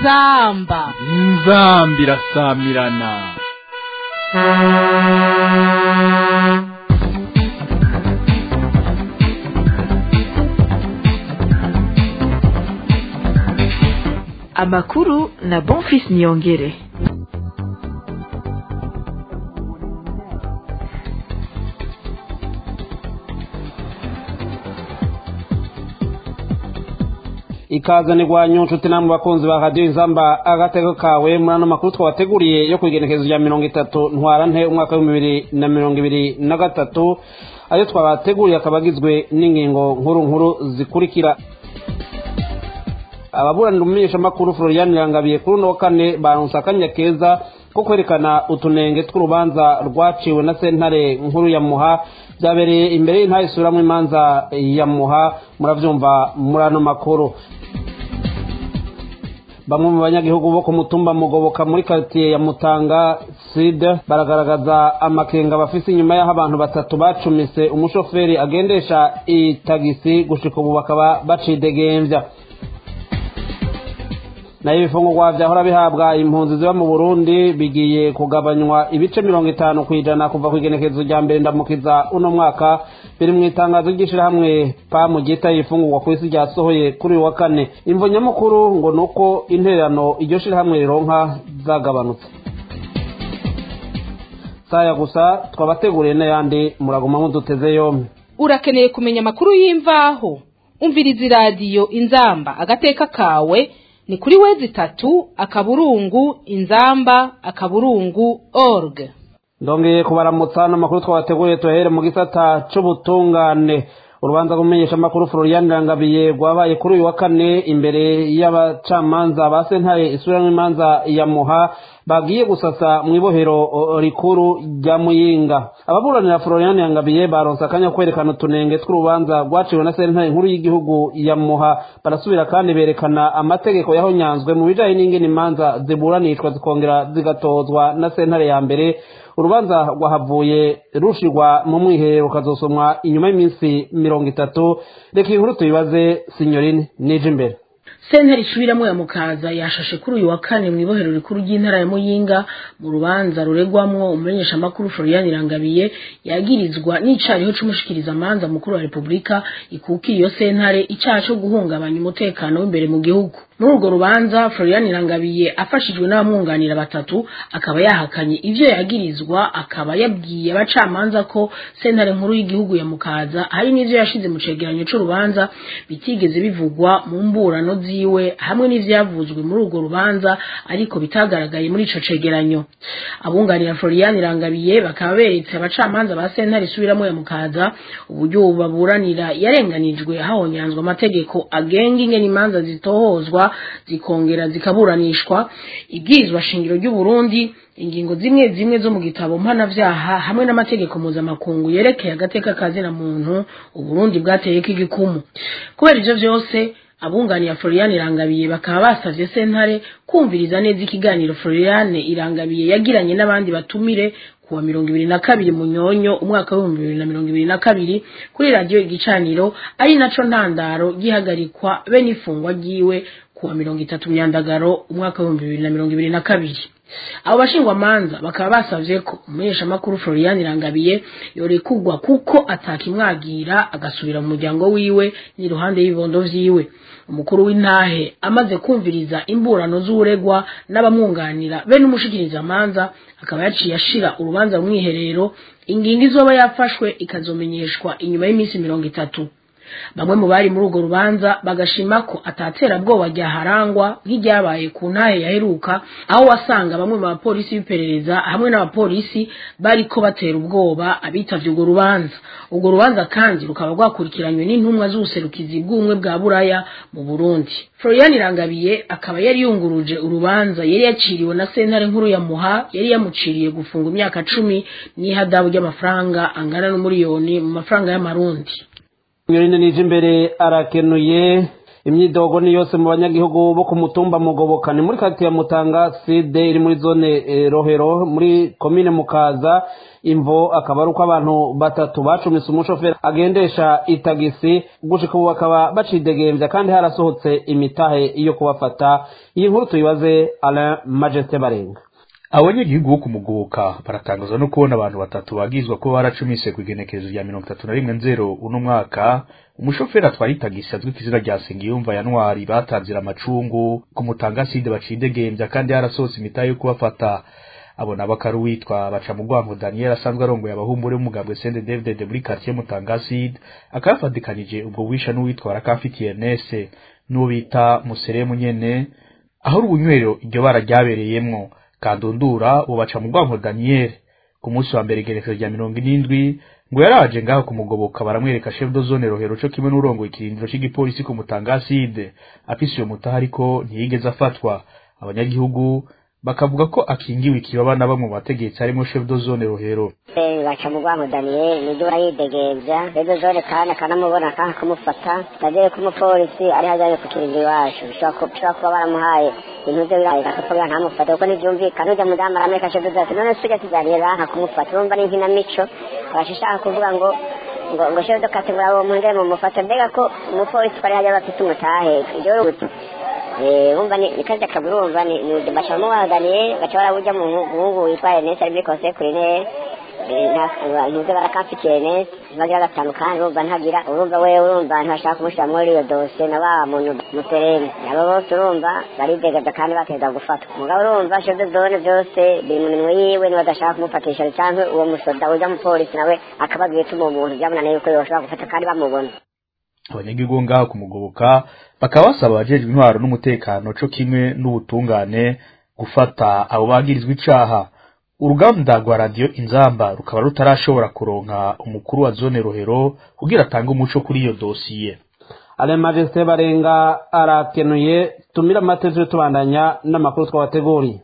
inzamba inzamba irasamirana amakuru na bonfis niyongere ikazanirwa nyunshuti namwe bakunzi ba radiyo inzamba agatego kawe muri ano makuru twabateguriye yo ku igenekerezo rya mirongo itatu ntwarante umwaka w'ibihumbi bibiri na mirongo ibiri na gatatu ayo twabateguriye akaba agizwe n'ingingo nkuru nkuru zikurikira ababuranira umumenyeshamakuru florian yangabiye kuri uno wa kane baronse akanya keza ko kwerekana utunenge tw'urubanza rwaciwe na sentare nkuru ya muha byabereye imbere y'intare isubiramwo imanza ya muha muravyumva muri ano makuru bamwe mu banyagihugu bo ku mutumba mugoboka muri karitiye ya mutanga sud baragaragaza amakenga bafise inyuma y'aho abantu batatu bacumise umushoferi agendesha itagisi gushika ubu bakaba bacidegembya nayo ibifungurwa vyahora bihabwa impunzi ziba mu burundi bigiye kugabanywa ibice mirongo itanu kw'ijana kuva ku igenekerezo rya mbere ndamukiza uno mwaka biri mu itangazo ry'ishirahamwe pamu ryita ibifungurwa ku isi ryasohoye kuri uyu wa kane imvo nyamukuru ngo ni uko intererano iryo shirahamwe rironka zagabanutse saya gusa twabateguriye n'ayandi muraguma muduteze yompi urakeneye kumenya amakuru y'imvaho umviriza iradiyo inzamba agateka kawe ni kuri wezi itatu akaburungu inzamba akaburungu org ndongeye kubaramutsa n'amakuru twabateguriye tuhere mu gisata c'ubutungane urubanza rw'umumenyeshamakuru florian rangabiye rwabaye kuri uyu wa kane imbere y'abacamanza ba sentare isubiramwo imanza ya muha bagiye gusasa mu ibohero rikuru rya muyinga ababuranira florian yangabiye baronse akanya ko kwerekana utunenge tw'urubanza rwaciwe na sentare nkuru y'igihugu ya muha barasubira kandi berekana amategeko yahonyanzwe mu bijanye n'ingene imanza ziburanishwa zikongera zigatozwa na sentare ya mbere urubanza rwahavuye rushirwa mu mwiherero rukazosomwa inyuma y'iminsi mirongo itatu reka inkuru tuyibaze sinyorine nije imbere sentare isubiramo ya mukaza yashashe kuri uyu wa kane mu ibohero rikuru ry'intara ya muyinga mu rubanza ruregwamwo umumenyeshamakuru florian irangabiye yagirizwa n'icariho c'umushikirizamanza mukuru wa repubulika ikukiye iyo sentare icaha co guhungabanya umutekano w'imbere mu gihugu muri urwo rubanza florian irangabiye afashijwe n'abamwunganira batatu akaba yahakanye ivyo yagirizwa akaba yabwiye abacamanza ko sentare nkuru y'igihugu ya mukaza hari n'ivyo yashize mu cegeranyo c'urubanza bitigeze bivugwa mu mburano ziwe hamwe n'ivyavuzwe muri urwo rubanza ariko bitagaragaye muri ico cegeranyo abunganira florian irangabiye bakaba beretse abacamanza ba sentare isubiramo ya mukaza uburyo baburanira yarenganijwe hahonyanzwe amategeko agenga ingene imanza zitohozwa zikongera zikaburanishwa ibwirizwa shingiro ry'uburundi ingingo zimwe zimwe zo mu gitabo mpanavyaha hamwe n'amategeko mpuzamakungu yerekeye agateka kazina muntu uburundi bwateyeko igikumu kubera ivyo vyose abunganiye Florian Irangabiye bakaba basavye sentare kumviriza neza ikiganiro Florian Irangabiye yagiranye n'abandi batumire kuwa mirongo ibiri na kabiri munyonyo umwaka w'ibihumbi bibiri na mirongo ibiri na kabiri kuri radiyo igicaniro ari naco ntandaro gihagarikwa be n'ifungwa ryiwe kuwa mirongo itatu myandagaro umwaka w'ibihumbi bibiri na mirongo ibiri na kabiri abo bashingwamanza bakaba basavye ko umumenyeshamakuru Florian Irangabiye yorekugwa kuko atakimwagira agasubira mu muryango wiwe n'iruhande y'ibibondo vyiwe umukuru w'intahe amaze kumviriza imburano z'uregwa n'abamwunganira be n'umushikirizamanza akaba yaciye ashira urubanza mu mwiherero ingingo izoba yafashwe ikazomenyeshwa inyuma y'iminsi mirongo itatu bamwe mu bari muri urwo rubanza bagashima ko ataterabwoba ryaharangwa nk'iryabaye ku ntahe yaheruka aho wasanga bamwe mu bapolisi b'iperereza hamwe n'abapolisi bariko batera ubwoba abitavye urwo rubanza urwo rubanza kandi rukaba rwakurikiranywe n'intumwa z'ubuserukizi bw'ubumwe bwa buraya mu burundi florian irangabiye akaba yari yunguruje urubanza yari yaciriwe na sentare nkuru ya muha yari yamuciriye gufunga imyaka cumi n'ihadabu ry'amafaranga angana n'umuriyoni mu mafaranga y'amarundi Myorine nije imbere arakenuye imyidogo ni yose mu banyagihugu bo ku mutumba mugoboka ni muri kati ya mutanga side iri muri zone eh, rohero muri komine mukaza imvo akaba ari uko abantu batatu bacumise umushoferi agendesha itagisi gushika ubu bakaba bacidegembya kandi harasohotse imitahe yo kubafata iyi nkuru tuyibaze alain majesté barenga abanyagihugu bo kumugoboka baratangazwa no kubona abantu batatu bagizwa ko baracumise ku igenekerezo rya mirongo itatu na rimwe nzero uno mwaka umushoferi atwara itagisi azwi ku izina rya sengiyumva yanwari batanzira amacungu ku mutangaside bacidegembya kandi harasohotse imitahe yo kubafata abo nabo akari uwitwa baca mu rwango daniel asanzwe arongoye abahumbure b'umugambwe sende david muri quartier mutangaside akaba yafatikanije ubwo bwisha n'uwitwa rakafitiye nese n'uwo bita museremu nyene aho urubunywero iryo bara ryabereyemwo kandundura uwo baca mu rwango daniel ku munsi wa mbere igerekezo rya mirongo irindwi ngo yaraje ngaho kumugoboka baramwereka chef de zone rohero co kimwe n'urongoye ikirindiro c'igipolisi ku mutangaside afise iyo mutaha ariko ntiyigeze afatwa abanyagihugu bakavuga ko akingiwe ikibaba na bamwe mu bategetsi harimo chef de zone rohero baca mu rwango daniyeli nibyo barayidegembya rero zone kandi akanamubona kandi akamufata tagere ko umupolisi ari hajyaye ku kirindiro iwacu bishobora kuba baramuhaye ibintu bye biraye akakubwira ntamufate kuko ntibyumvikana ujya mudamu arameka chef de zone none sujya tujyaniye banka kumufata urumva ni nkinamico abashishaka kuvuga ngo ngo ngo chef de kategori abo mu ndemo mufata mbega ko umupolisi twari hajya bafite umutahe ibyo rubuto wumva ni kazi akabura wumva ni baca bamubaganiye baca barabuja mu muhungu witwa Ernest ari muri conseil culinaire ntuze barakamfitiye Ernest bagira gatanu kandi urumva ntagira urumva we urumva ntashaka kumushyira muri iyo dosiye na ba muntu muterene abo bose urumva baridegaza kandi bateza gufatwa mugabo urumva chef de zone byose biri mu minwe yiwe niba adashaka kumufatisha cyangwa uwo musoda ujya mu polisi nawe akababwira ituma umuntu byamunaniye yuko yoshobora gufata kandi bamubona abanyagihugu ngaho kumugoboka bakaba basaba abajejwe intwaro n'umutekano co kimwe n'ubutungane gufata abo bagirizwa icaha uruganda rwa radiyo inzamba rukaba rutarashobora kuronka umukuru wa zone rohero kugira atange umuco kuri iyo dosiye ale majesté barenga arakenuye tumira amatezi tubandanya n'amakuru twabateguriye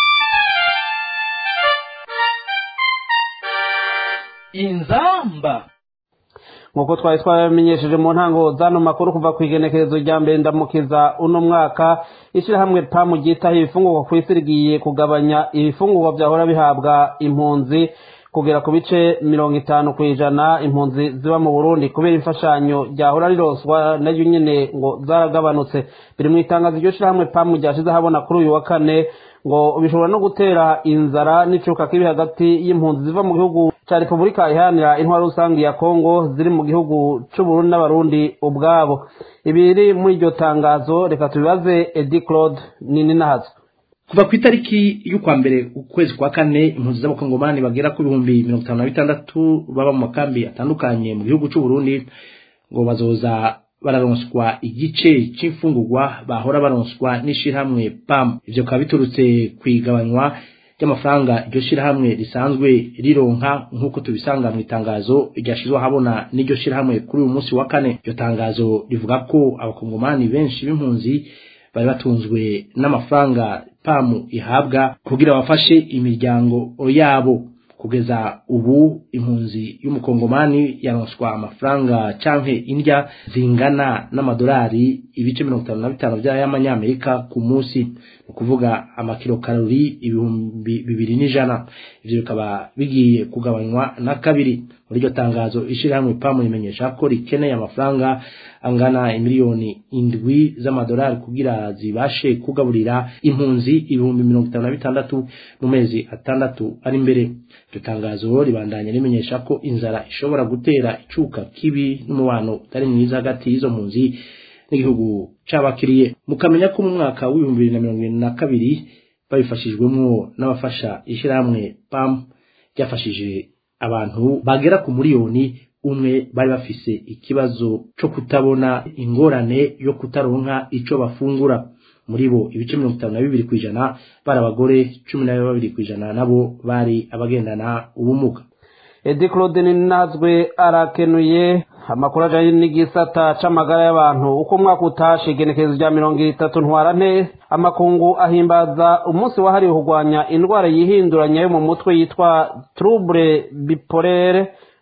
inzamba nk'uko twari twabamenyesheje mu ntango z'ano makuru kuva ku igenekerezo rya mbere ndamukiza uno mwaka ishyirahamwe pamu ryitaho ibifungurwa ku isi rigiye kugabanya ibifungurwa byahora bihabwa impunzi kugera ku bice mirongo itanu ku ijana impunzi ziba mu burundi kubera imfashanyo ryahora riroswa nayo nyine ngo zaragabanutse biri mu itangazo iryo shyirahamwe pamu ryashize habona kuri uyu wa kane ngo bishobora no gutera inzara n'icuka kibi hagati y'impunzi ziva mu gihugu cya repubulika iharanira intwaro rusange ya kongo ziri mu gihugu c'uburundi n'abarundi ubwabo ibiri muri iryo tangazo reka tubibaze edi claude nini nahazo kuva ku itariki y'ukwa mbere ukwezi kwa kane impunzi z'abakongomani bagera ku bihumbi mirongo itanu na bitandatu baba mu makambi atandukanye mu gihugu c'uburundi ngo bazoza bararonswa igice c'imfungurwa bahora baronswa n'ishirahamwe pam ivyo bikaba biturutse kwigabanywa ry'amafaranga iryo shirahamwe risanzwe rironka nk'uko tubisanga mu itangazo ryashizwe ahabona n'iryo shirahamwe kuri uyu munsi wa kane iryo tangazo rivuga ko abakongomani benshi b'impunzi bari batunzwe n'amafaranga pamu ihabwa kugira bafashe imiryango yabo kugeza ubu impunzi y'umukongomani yaronswa amafaranga canke indya zingana n'amadolari ibice mirongo itanu na bitanu by'amanyamerika ku munsi ni ukuvuga amakilo karori ibihumbi bibiri n'ijana ivyo bikaba bigiye kugabanywa na kabiri muri iryo tangazo ishirahamwe pamu rimenyesha ko rikeneye amafaranga angana imiliyoni indwi z'amadolari kugira zibashe kugaburira impunzi ibihumbi mirongo itanu na bitandatu mu mezi atandatu ari imbere iryo tangazo ribandanya rimenyesha ko inzara ishobora gutera icuka kibi n'umubano utari mwiza hagati y'izo mpunzi n'igihugu c'abakiriye mukamenya ko mu mwaka w'ibihumbi bibiri na mirongo irindwi na kabiri babifashijwemwo n'abafasha ishirahamwe pam ryafashije abantu bagera ku miliyoni umwe bari bafise ikibazo co kutabona ingorane yo kutaronka ico bafungura muri bo ibice mirongo itanu na bibiri kw'ijana bari abagore cumi na babiri kw'ijana nabo bari abagendana ubumuga edi claude ninazwe arakenuye amakuru ajanye n'igisata c'amagara y'abantu uko umwaka utashe igenekerezo rya mirongo itatu ntwarante amakungu ahimbaza umunsi wahariwe kurwanya indwara yihinduranya yo mu mutwe yitwa trouble bipolaire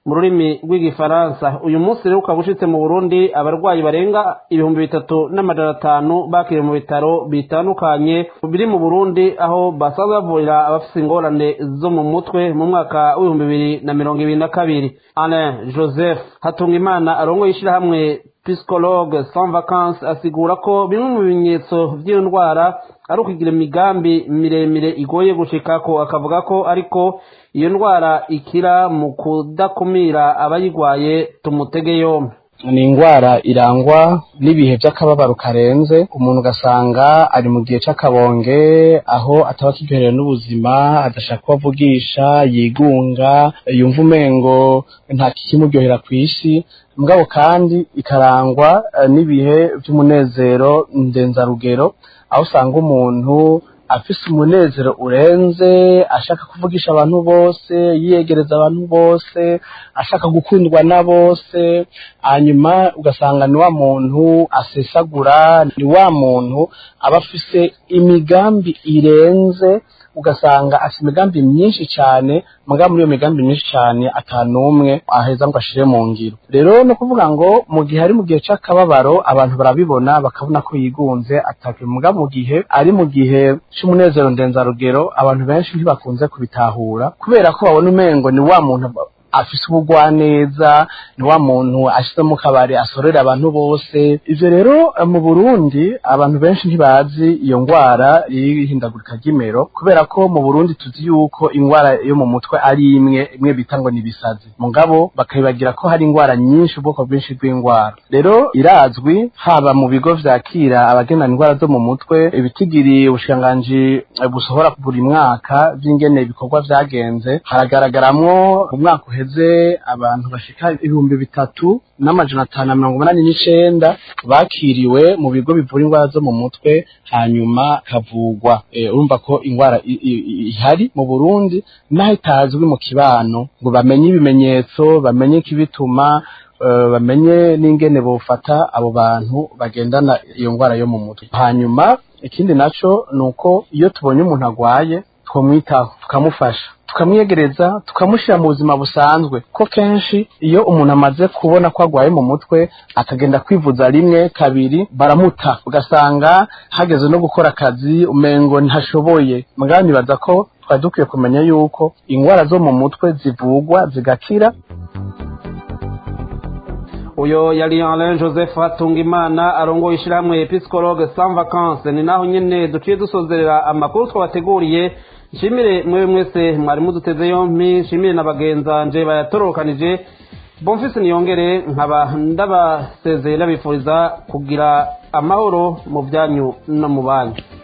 mu rurimi rw'igifaransa uyu munsi rero ukaba ushitse mu burundi abarwayi barenga ibihumbi bitatu n'amajana atanu bakiriwe mu bitaro bitandukanye biri mu burundi aho basanzwe bavurira abafite ingorane zo mu mutwe mu mwaka w'ibihumbi bibiri na mirongo ibiri na kabiri alain joseph hatungimana arongoye ishyirahamwe psychologue sans vacances asigura ko bimwe mu bimenyetso by'iyo ndwara ari ukugira imigambi miremire igoye gushikako akavuga ko ariko iyo ndwara ikira mu kudakumira abayirwaye tumutege yombi ni indwara irangwa n'ibihe by'akababaro karenze umuntu ugasanga ari mu gihe cy'akabonge aho ataba akiryoherewe n'ubuzima adashaka ko avugisha yigunga yumva umengo nta kikimuryohera ku isi mugabo kandi ikarangwa n'ibihe by'umunezero ndenzarugero aho usanga umuntu afise umunezero urenze ashaka kuvugisha abantu bose yiyegereza abantu bose ashaka gukundwa na bose hanyuma ugasanga ni wa muntu asesagura ni wa muntu aba afise imigambi irenze ugasanga afite imigambi myinshi cyane mugabo muri iyo migambi myinshi cyane atanumwe aheza ngo ashire mu ngiro rero no kuvuga ngo mu gihe ari mu gihe c'akababaro abantu barabibona bakabona ko yigunze atake mugabo mu gihe ari mu gihe c'umunezero ndenzarugero abantu benshi ntibakunze kubitahura kubera ko babona umengo ni wa muntu afise ubugwaneza ni wa muntu ashyize mu kabari asorera abantu bose ivyo rero mu burundi abantu benshi ntibazi iyo ngwara y'ihindagurika ry'imero kubera ko mu burundi tuzi yuko ingwara yo mu mutwe ari imwe imwe bita ngo ni ibisazi mugabo bakabibagira ko hari ingwara nyinshi ubwoko bwinshi bw'ingwara rero irazwi haba mu bigo vyakira abagendana ingwara zo mu mutwe ibitigiri ubushikiranganji busohora buri mwaka vy'ingene ibikorwa vyagenze haragaragaramwo umwaka uheze abantu bashika ibihumbi bitatu n'amajana atanu na mirongo umunani n'icenda bakiriwe mu bigo bivura indwara zo mu mutwe hanyuma kavugwa urumva ko indwara ihari mu burundi naho itazwi mu kibano ngo bamenye ibimenyetso bamenye ikibituma bamenye n'ingene bofata abo bantu bagendana iyo ndwara yo mu mutwe hanyuma ikindi naco ni uko iyo tubonye umuntu agwaye twamwitaho tukamufasha tukamwiyegereza tukamushyira mu buzima busanzwe ko kenshi iyo umuntu amaze kubona ko agwaye mu mutwe akagenda kwivuza rimwe kabiri baramuta ugasanga hageze no gukora akazi umengo ntashoboye mugabo nibaza ko twari dukwiye kumenya yuko indwara zo mu mutwe zivugwa zigakira uyo yari Alain Joseph Hatungimana arongoye ishyirahamwe Psychologue sans vacances ni naho nyene duciye dusozerera amakuru twabateguriye nshimire mwewe mwese mwari muduteze yompi nshimire na bagenzanje bayatorokanije bomfise niyongere nkaba ndabasezeye ndabifuriza kugira amahoro mu byanyu no mu banyu